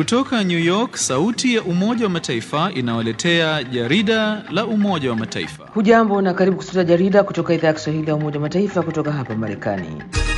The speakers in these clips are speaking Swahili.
Kutoka New York, sauti ya Umoja wa Mataifa inawaletea jarida la Umoja wa Mataifa. Hujambo na karibu kusikiliza jarida kutoka idhaa ya Kiswahili ya Umoja wa Mataifa kutoka hapa Marekani.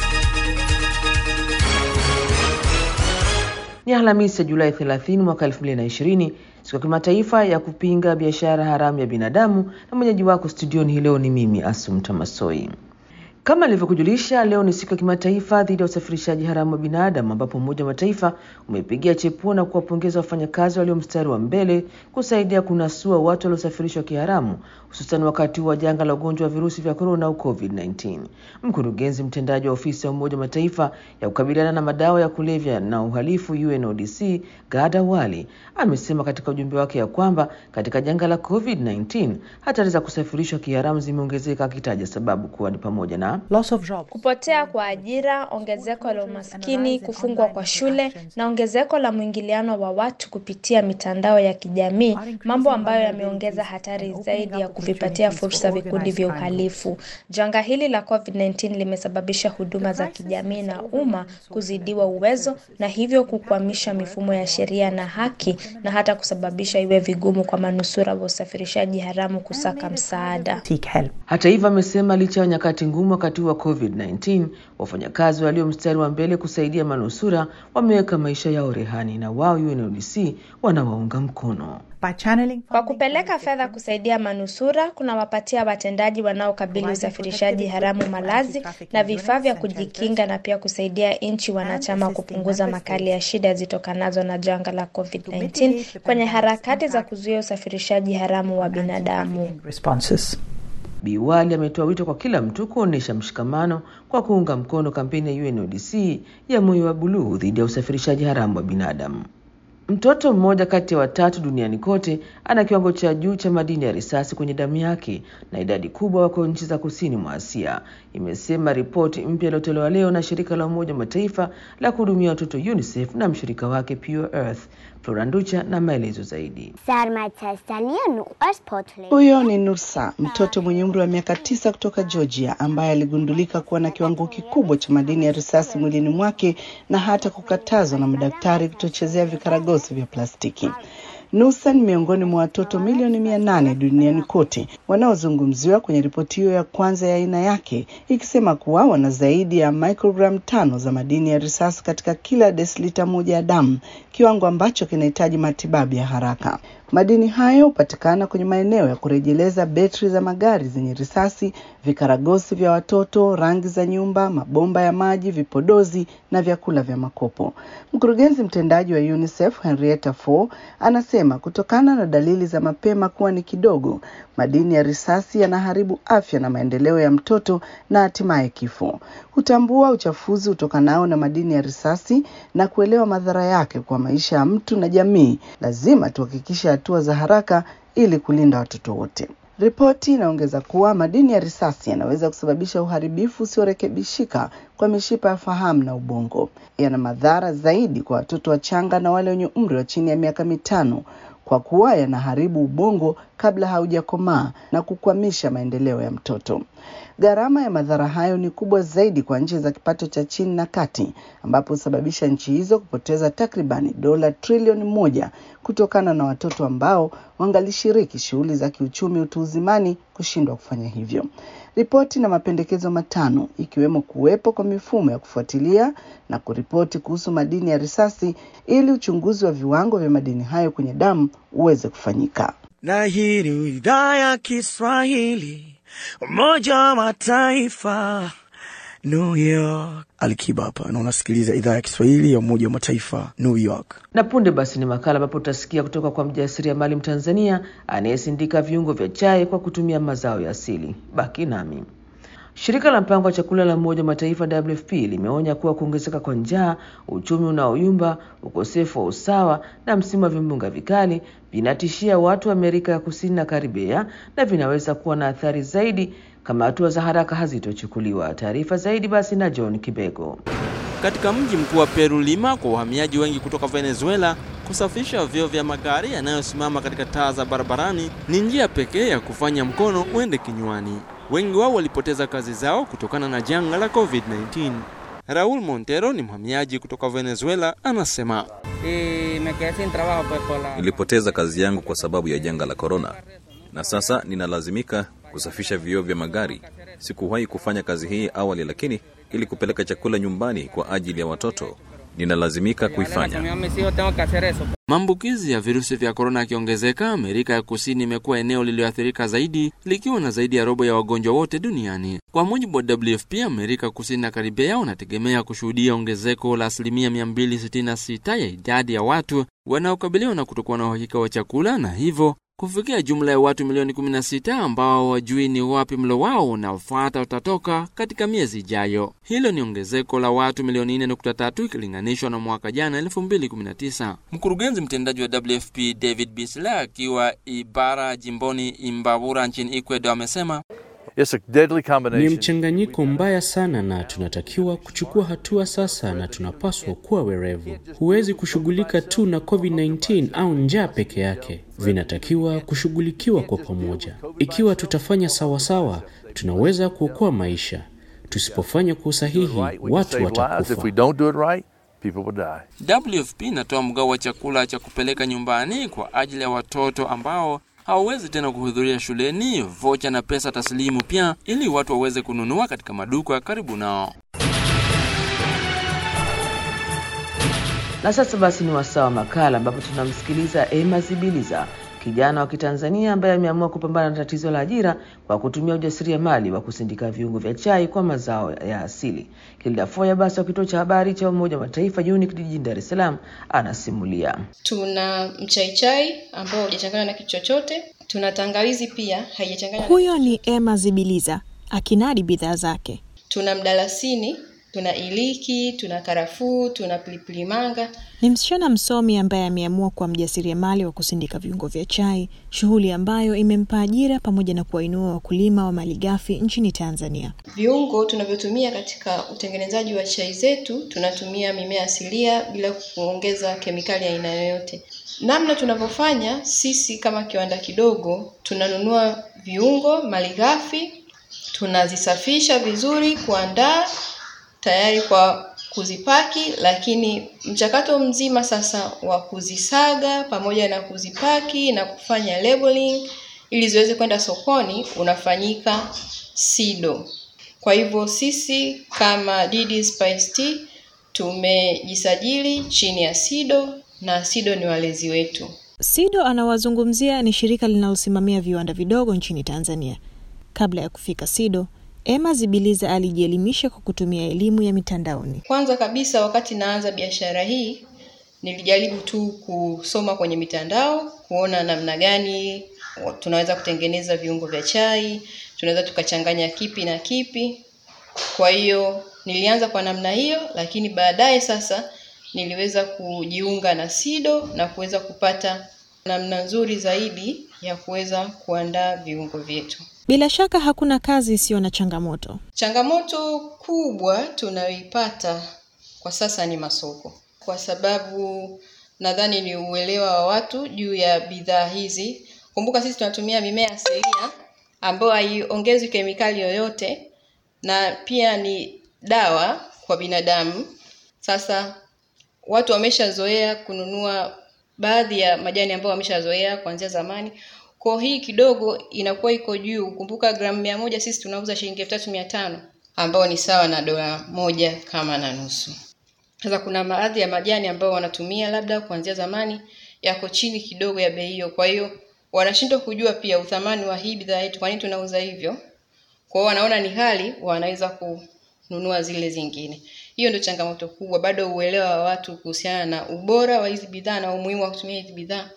Ni Alhamisi ya Julai 30 mwaka 2020, siku ya kimataifa ya kupinga biashara haramu ya binadamu, na mwenyeji wako studioni hii leo ni mimi Asumta Masoi. Kama alivyokujulisha, leo ni siku ya kimataifa dhidi ya usafirishaji haramu wa binadamu, ambapo Umoja wa Mataifa umepigia chepuo na kuwapongeza wafanyakazi walio mstari wa mbele kusaidia kunasua watu waliosafirishwa kiharamu, hususan wakati wa janga la ugonjwa wa virusi vya korona au COVID-19. Mkurugenzi mtendaji wa ofisi ya Umoja wa Mataifa ya kukabiliana na madawa ya kulevya na uhalifu UNODC, Gada Wali amesema katika ujumbe wake ya kwamba katika janga la COVID-19 hatari za kusafirishwa kiharamu zimeongezeka, akitaja sababu kuwa ni pamoja na kupotea kwa ajira, ongezeko la umaskini, kufungwa kwa shule na ongezeko la mwingiliano wa watu kupitia mitandao ya kijamii, mambo ambayo yameongeza hatari zaidi ya kuvipatia fursa vikundi vya uhalifu. Janga hili la COVID-19 limesababisha huduma za kijamii na umma kuzidiwa uwezo na hivyo kukwamisha mifumo ya sheria na haki na hata kusababisha iwe vigumu kwa manusura wa usafirishaji haramu kusaka msaada. Hata hivyo, amesema licha ya nyakati ngumu wakati wa COVID-19, wafanyakazi walio mstari wa mbele kusaidia manusura wameweka maisha yao rehani, na wao UNODC wanawaunga mkono. Kwa kupeleka fedha kusaidia manusura, kunawapatia watendaji wanaokabili usafirishaji haramu malazi na vifaa vya kujikinga, na pia kusaidia nchi wanachama kupunguza makali ya shida zitokanazo na janga la COVID-19 kwenye harakati za kuzuia usafirishaji haramu wa binadamu. Biwali ametoa wito kwa kila mtu kuonyesha mshikamano kwa kuunga mkono kampeni ya UNODC ya moyo wa buluu dhidi ya usafirishaji haramu wa binadamu. Mtoto mmoja kati ya watatu duniani kote ana kiwango cha juu cha madini ya risasi kwenye damu yake na idadi kubwa wako nchi za kusini mwa Asia, imesema ripoti mpya iliyotolewa leo na shirika la Umoja wa Mataifa la kuhudumia watoto UNICEF na mshirika wake Pure Earth. Floranducha na maelezo zaidi. Huyo ni Nursa, mtoto mwenye umri wa miaka tisa kutoka Georgia, ambaye aligundulika kuwa na kiwango kikubwa cha madini ya risasi mwilini mwake na hata kukatazwa na madaktari kutochezea vikaragosi vya plastiki. Nusa ni miongoni mwa watoto milioni mia nane duniani kote wanaozungumziwa kwenye ripoti hiyo ya kwanza ya aina yake, ikisema kuwa wana zaidi ya microgram tano za madini ya risasi katika kila desilita moja ya damu, kiwango ambacho kinahitaji matibabu ya haraka. Madini hayo hupatikana kwenye maeneo ya kurejeleza betri za magari zenye risasi, vikaragosi vya watoto, rangi za nyumba, mabomba ya maji, vipodozi na vyakula vya makopo. Mkurugenzi mtendaji wa UNICEF Henrietta Fore anasema kutokana na dalili za mapema kuwa ni kidogo, madini ya risasi yanaharibu afya na maendeleo ya mtoto na hatimaye kifo. Kutambua uchafuzi utokanao na madini ya risasi na kuelewa madhara yake kwa maisha ya mtu na jamii, lazima tuhakikishe hatua za haraka ili kulinda watoto wote. Ripoti inaongeza kuwa madini ya risasi yanaweza kusababisha uharibifu usiorekebishika kwa mishipa ya fahamu na ubongo. Yana madhara zaidi kwa watoto wachanga na wale wenye umri wa chini ya miaka mitano kwa kuwa yanaharibu ubongo kabla haujakomaa na kukwamisha maendeleo ya mtoto. Gharama ya madhara hayo ni kubwa zaidi kwa nchi za kipato cha chini na kati, ambapo husababisha nchi hizo kupoteza takribani dola trilioni moja kutokana na watoto ambao wangalishiriki shughuli za kiuchumi utu uzimani kushindwa kufanya hivyo. Ripoti na mapendekezo matano ikiwemo kuwepo kwa mifumo ya kufuatilia na kuripoti kuhusu madini ya risasi ili uchunguzi wa viwango vya madini hayo kwenye damu uweze kufanyika. Na hii ni idhaa ya Kiswahili, Umoja wa Mataifa, New York. Alikiba hapa na unasikiliza idhaa ya Kiswahili ya Umoja wa Mataifa, New York. Na punde basi ni makala ambapo utasikia kutoka kwa mjasiriamali Mtanzania anayesindika viungo vya chai kwa kutumia mazao ya asili. Baki nami. Shirika la mpango wa chakula la Umoja wa Mataifa WFP limeonya kuwa kuongezeka kwa njaa, uchumi unaoyumba, ukosefu wa usawa na msimu wa vimbunga vikali vinatishia watu wa Amerika ya Kusini na Karibea na vinaweza kuwa na athari zaidi kama hatua za haraka hazitochukuliwa. Taarifa zaidi basi na John Kibego. Katika mji mkuu wa Peru, Lima, kwa wahamiaji wengi kutoka Venezuela, kusafisha vyoo vya magari yanayosimama katika taa za barabarani ni njia pekee ya kufanya mkono uende kinywani. Wengi wao walipoteza kazi zao kutokana na janga la COVID-19. Raul Montero ni mhamiaji kutoka Venezuela, anasema Nilipoteza kazi yangu kwa sababu ya janga la korona, na sasa ninalazimika kusafisha vioo vya magari. Sikuwahi kufanya kazi hii awali, lakini ili kupeleka chakula nyumbani kwa ajili ya watoto ninalazimika kuifanya. Maambukizi ya virusi vya korona yakiongezeka, Amerika ya Kusini imekuwa eneo lililoathirika zaidi likiwa na zaidi ya robo ya wagonjwa wote duniani. Kwa mujibu wa WFP, Amerika Kusini na Karibea wanategemea kushuhudia ongezeko la asilimia 266 ya idadi ya watu wanaokabiliwa na kutokuwa na uhakika wa chakula na hivyo kufikia jumla ya watu milioni 16 ambao wajui ni wapi mlo wao unaofuata utatoka katika miezi ijayo. Hilo ni ongezeko la watu milioni 4.3 ikilinganishwa na mwaka jana 2019. Mkurugenzi mtendaji wa WFP David Bisla akiwa Ibara jimboni Imbabura nchini Ecuador amesema Ni mchanganyiko mbaya sana na tunatakiwa kuchukua hatua sasa, na tunapaswa kuwa werevu. Huwezi kushughulika tu na COVID-19 au njaa peke yake, vinatakiwa kushughulikiwa kwa pamoja. Ikiwa tutafanya sawasawa, tunaweza kuokoa maisha. Tusipofanya kwa usahihi, watu watakufa. WFP inatoa mgao wa chakula cha kupeleka nyumbani kwa ajili ya watoto ambao hawawezi tena kuhudhuria shuleni, vocha na pesa taslimu pia, ili watu waweze kununua katika maduka karibu nao. Na sasa basi ni wasaa wa makala ambapo tunamsikiliza Emma Zibiliza, kijana wa Kitanzania ambaye ameamua kupambana na tatizo la ajira kwa kutumia ujasiriamali wa kusindika viungo vya chai kwa mazao ya asili. Kilda Foya basi wa kituo cha habari cha Umoja wa Mataifa UNIC jijini Dar es Salaam anasimulia. Tuna mchaichai ambao hujachanganywa na kitu chochote. Tuna tangawizi pia haijachanganywa. Huyo ni Emma Zibiliza akinadi bidhaa zake. Tuna mdalasini, tuna iliki, tuna karafuu, tuna pilipili manga. Ni msichana msomi ambaye ameamua kuwa mjasiriamali wa kusindika viungo vya chai, shughuli ambayo imempa ajira pamoja na kuwainua wakulima wa malighafi nchini Tanzania. Viungo tunavyotumia katika utengenezaji wa chai zetu, tunatumia mimea asilia bila kuongeza kemikali ya aina yoyote. Namna tunavyofanya sisi kama kiwanda kidogo, tunanunua viungo malighafi, tunazisafisha vizuri, kuandaa tayari kwa kuzipaki, lakini mchakato mzima sasa wa kuzisaga pamoja na kuzipaki na kufanya labeling ili ziweze kwenda sokoni unafanyika SIDO. Kwa hivyo sisi kama DD Spice Tea tumejisajili chini ya SIDO na SIDO ni walezi wetu. SIDO anawazungumzia ni shirika linalosimamia viwanda vidogo nchini Tanzania. Kabla ya kufika SIDO, Emma Zibiliza alijielimisha kwa kutumia elimu ya mitandaoni. Kwanza kabisa, wakati naanza biashara hii, nilijaribu tu kusoma kwenye mitandao kuona namna gani tunaweza kutengeneza viungo vya chai, tunaweza tukachanganya kipi na kipi. Kwa hiyo nilianza kwa namna hiyo, lakini baadaye sasa niliweza kujiunga na SIDO na kuweza kupata namna nzuri zaidi ya kuweza kuandaa viungo vyetu. Bila shaka hakuna kazi isiyo na changamoto. Changamoto kubwa tunayoipata kwa sasa ni masoko, kwa sababu nadhani ni uelewa wa watu juu ya bidhaa hizi. Kumbuka sisi tunatumia mimea asilia ambayo haiongezwi kemikali yoyote na pia ni dawa kwa binadamu. Sasa watu wameshazoea kununua baadhi ya majani ambayo wameshazoea kuanzia zamani kwa hii kidogo inakuwa iko juu. Kumbuka gramu mia moja sisi tunauza shilingi elfu tatu mia tano ambao ni sawa na dola moja kama na nusu. Sasa kuna baadhi ya majani ambayo wanatumia labda kuanzia zamani yako chini kidogo ya bei hiyo, kwa hiyo wanashindwa kujua pia uthamani wa hii bidhaa yetu, kwa nini tunauza hivyo. Kwa hiyo wanaona ni hali, wanaweza kununua zile zingine. Hiyo ndio changamoto kubwa, bado uelewa wa watu kuhusiana na ubora wa hizi bidhaa na umuhimu wa kutumia hizi bidhaa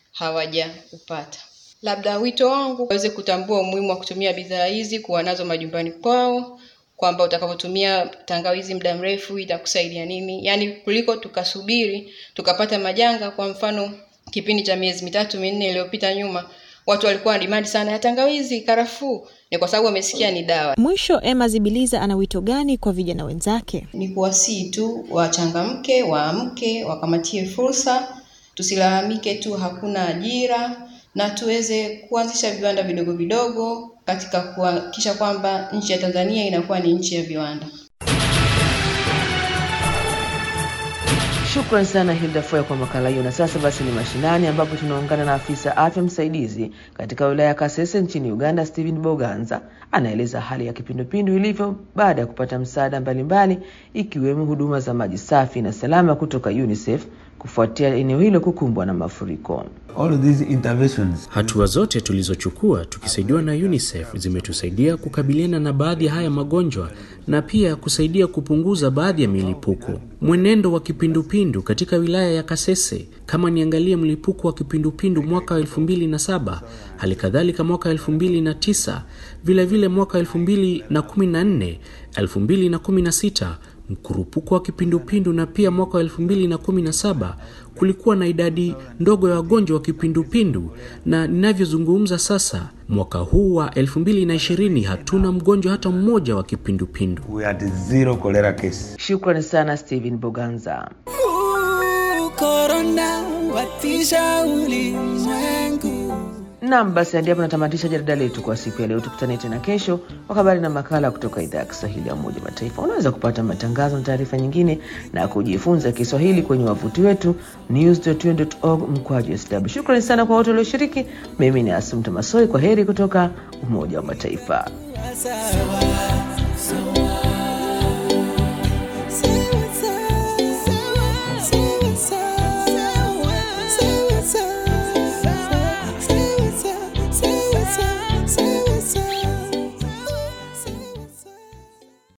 hawajaupata. Labda wito wangu waweze kutambua umuhimu wa kutumia bidhaa hizi, kuwa nazo majumbani kwao, kwamba utakapotumia tangawizi muda mrefu itakusaidia nini, yaani kuliko tukasubiri tukapata majanga. Kwa mfano kipindi cha miezi mitatu minne iliyopita nyuma, watu walikuwa na demand sana ya tangawizi, karafuu, ni kwa sababu wamesikia ni dawa. Mwisho, Emma Zibiliza ana wito gani kwa vijana wenzake? Ni kuwasihi tu wachangamke, waamke, wakamatie fursa, tusilalamike tu hakuna ajira na tuweze kuanzisha viwanda vidogo vidogo katika kuhakikisha kwamba nchi ya Tanzania inakuwa ni nchi ya viwanda. Shukran sana Hilda Foya kwa makala hiyo. Na sasa basi ni mashinani, ambapo tunaungana na afisa afya msaidizi katika wilaya ya Kasese nchini Uganda, Stephen Boganza anaeleza hali ya kipindupindu ilivyo baada ya kupata msaada mbalimbali ikiwemo huduma za maji safi na salama kutoka UNICEF kufuatia eneo hilo kukumbwa na mafuriko. All of these interventions Hatua zote tulizochukua tukisaidiwa na UNICEF zimetusaidia kukabiliana na baadhi ya haya magonjwa na pia kusaidia kupunguza baadhi ya milipuko. Mwenendo wa kipindupindu katika wilaya ya Kasese, kama niangalie mlipuko wa kipindupindu mwaka wa 2007, hali kadhalika mwaka 2009, vile vile mwaka 2014, 2016 mkurupuko wa kipindupindu na pia mwaka wa 2017 kulikuwa na idadi ndogo ya wagonjwa wa kipindupindu, na ninavyozungumza sasa, mwaka huu wa 2020 hatuna mgonjwa hata mmoja wa kipindupindu. we had zero cholera case. Shukrani sana Stephen Boganza. Korona watisha ulimwengu. Naam, basi hadi hapo natamatisha jarida letu kwa siku ya leo. Tukutane tena kesho kwa habari na makala kutoka idhaa ya Kiswahili ya Umoja wa Mataifa. Unaweza kupata matangazo na taarifa nyingine na kujifunza Kiswahili kwenye wavuti wetu news.un.org mkwaju sw. Shukrani sana kwa wote walioshiriki. Mimi ni Asumta Masoi, kwa heri kutoka Umoja wa Mataifa. Sawa, sawa.